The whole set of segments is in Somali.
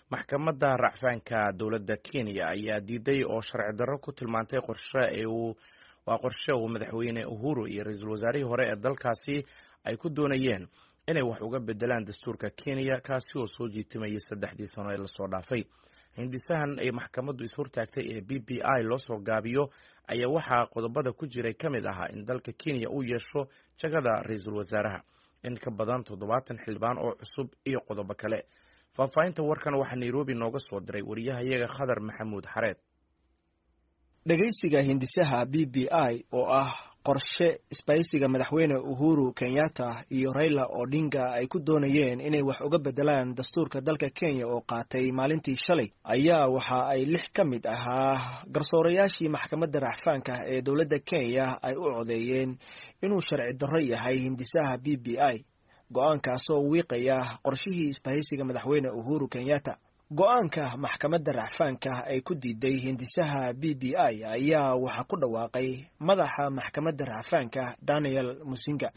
maxkamadda racfaanka dowladda kenya ayaa diiday oo sharci darro ku tilmaantay qorshe waa qorshe uu madaxweyne uhuru iyo ra-iisul wasaarihii hore ee dalkaasi ay ku doonayeen inay wax uga bedelaan dastuurka kenya kaasi oo soo jiitimayay saddexdii sano ee lasoo dhaafay hindisahan ay maxkamaddu ishortaagtay ee b b i loo soo gaabiyo ayaa waxaa qodobada ku jiray ka mid ahaa in dalka kenya uu yeesho jagada ra-iisul wasaaraha in ka badan toddobaatan xildhibaan oo cusub iyo qodobo kale faahfaahinta warkan waxaa nairobi nooga soo diray wariyahayaga khadar maxamuud xareed dhegaysiga hindisaha b b i oo ah qorshe isbaysiga madaxweyne uhuru kenyatta iyo raila odinga ay ku doonayeen inay wax uga bedelaan dastuurka dalka kenya oo qaatay maalintii shalay ayaa waxa ay lix ka mid ahaa garsoorayaashii maxkamadda racfaanka ee dowladda kenya ay u codeeyeen inuu sharci darro yahay hindisaha b b i go-aankaasoo wiiqaya qorshihii isbahaysiga madaxweyne uhuru kenyatta go-aanka maxkamadda racfaanka ay ku diiday hindisaha b b i ayaa waxaa ku dhawaaqay madaxa maxkamadda racfaanka daniel musinga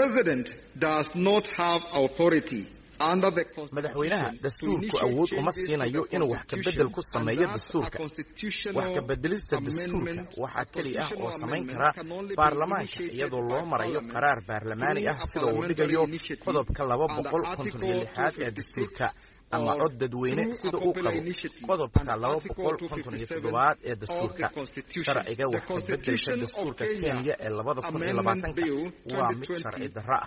madaxweynaha dastuurku awood uma siinayo inuu wax kabedel ku sameeyo dastuurka wax kabedelista dastuurka waxaa keli ah oo samayn kara baarlamaanka iyadoo loo marayo qaraar baarlamaani ah sida uu dhigayo qodobka laba boqol konton iyo lixaad ee dastuurka ama cod dadweyne sida uu qabo qodobka laba boqol konton iyo toddobaad ee dastuurka sharciga wax kabedelka dastuurka kenya ee labada kun iyo labaatanka waa mid sharci darro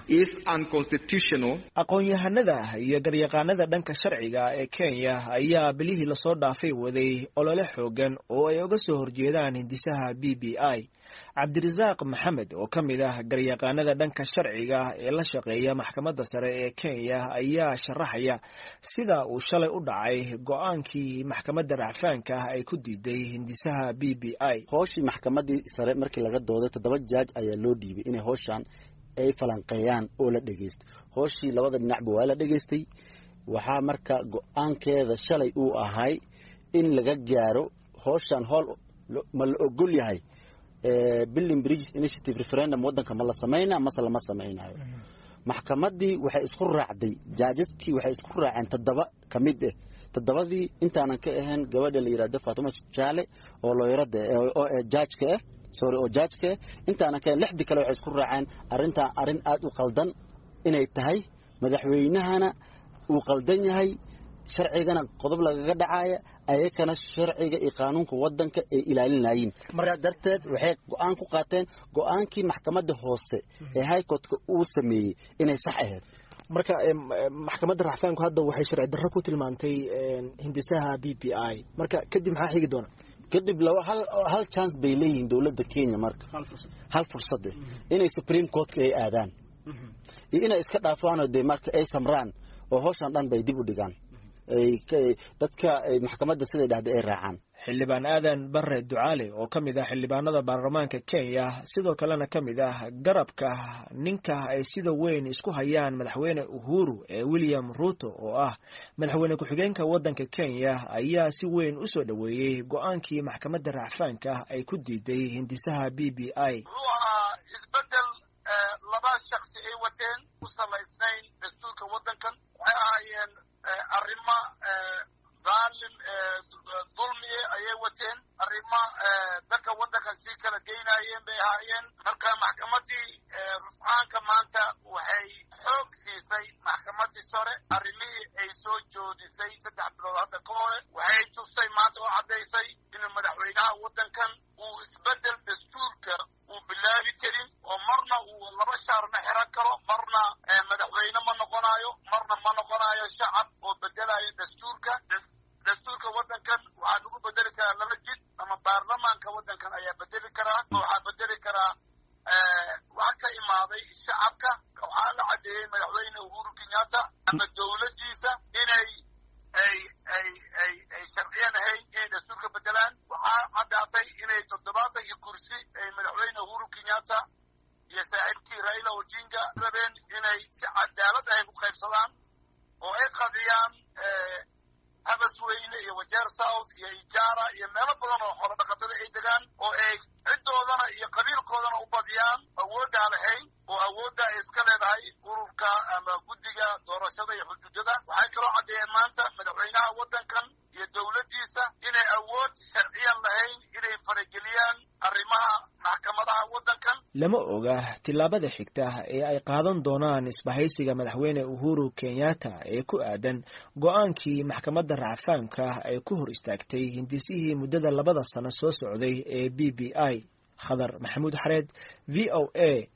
ah aqoon-yahanada iyo garyaqaanada dhanka sharciga ee kenya ayaa bilihii lasoo dhaafay waday olole xoogan oo ay uga soo horjeedaan hindisaha b b i cabdirasaaq maxamed oo ka mid ah garyaqaanada dhanka sharciga ee la shaqeeya maxkamadda sare ee kenya ayaa sharaxaya sida uu shalay u dhacay go-aankii maxkamadda racfaanka ay ku diiday hindisaha b b i hooshii maxkamadii sare markii laga dooday toddoba jaaj ayaa loo dhiibay inay hooshaan ay falanqeeyaan oo la dhegeysto hooshii labada dhinacba waa la dhegeystay waxaa marka go-aankeeda shalay uu ahay in laga gaaro hooshaan hool ma la ogol yahay billing bridges initiative referendum waddanka ma la samayna mase lama samaynayo maxkamaddii waxay isku raacday jaajaskii waxay isku raaceen toddoba ka mid ah toddobadii intaanan ka ahayn gabadha la yidhahdo faatuma jaale oo looyarada oo jaajka ah sorry oo jaajka ah intaanan ka ahayn lixdii kale waxay isku raaceen arrintaa arrin aada u qaldan inay tahay madaxweynahana uu qaldan yahay sharcigana qodob lagaga dhacaya ayakana sharciga iyo qaanuunka wadanka ay ilaalinayeen markaa darteed waxay go-aan ku qaateen go-aankii maxkamadda hoose ee highcourtka uu sameeyey inay sax ahayd marka maxkamadda racfaanku hadda waxay sharci darro ku tilmaantay hindisaha b b i marka kadib maxaa xigi doona kadib laba hal hal chance bay leeyihiin dowladda kenya marka hal fursade inay supreme courtka ay aadaan iyo inay iska dhaafaanoo dee marka ay samraan oo howshan dhan bay dib u dhigaan dadka maxkamadda siday dhahday ay raacaan xildhibaan aadan bare ducaale oo ka mid ah xildhibaanada baarlamaanka kenya sidoo kalena ka mid ah garabka ninka ay sida weyn isku hayaan madaxweyne uhuru ee william ruto oo ah madaxweyne ku-xigeenka waddanka kenya ayaa si weyn u soo dhoweeyey go-aankii maxkamadda racfaanka ay ku diiday hindisaha b b i isbedel laba shaksi ay wateen ku salaysnayn dastuurka waddankan waxay ahaayeen arrimo daalim dulmi ayay wateen arrimo dadka waddankan sii kala geynaayeen bay ahaayeen marka maxkamaddii rufcaanka maanta waxay xoog siisay maxkamaddii sare arrimihii ay soo joodisay saddex bilood hadda ka hore waxay tustay maanta oo caddaysay inuu madaxweynaha waddankan uu isbeddel dastuurka uu bilaabi karin oo marna uu laba shaarna xiran karo marna madaxweyne ma noqonayo marna ma noqonayo shacab oo bedelayo dastuurka dastuurka waddankan waxaa lagu bedeli karaa laba jid ama baarlamaanka waddankan ayaa bedeli karaa waxaa bedeli karaa wax ka imaaday shacabka waxaa la caddeeyey madaxweyne uhuru kenyatta ama dowladdiisa inay ay ay ay ay sharciyan ahayn inay dastuurka bedelaan waxaa caddaatay inay toddobaatan iyo kursi ay madaxweyne uhuru kenyatta iyo saaxiibkii raila odinga rabeen inay si cadaalad ahayn u qaybsadaan oo ay qadiyaan habasweyne iyo wajeer south iyo ijaara iyo meelo badan oo xoolo dhaqatada ay degaan oo ay ciddoodana iyo qabiilkoodana u badiyaan awooddaa lahayn oo awoodda ay iska leedahay ururka ama guddiga doorashada iyo xuduudada waxay kaloo caddeeyeen maanta madaxweynaha waddankan arrimaha maxkamadaha waddankan lama oga tillaabada xigta ee ay qaadan doonaan isbahaysiga madaxweyne uhuru kenyatta ee ku aadan go-aankii maxkamadda racfaamka ay ku hor istaagtay hindisihii muddada labada sano soo socday ee b b i khadar maxamuud xareed v o a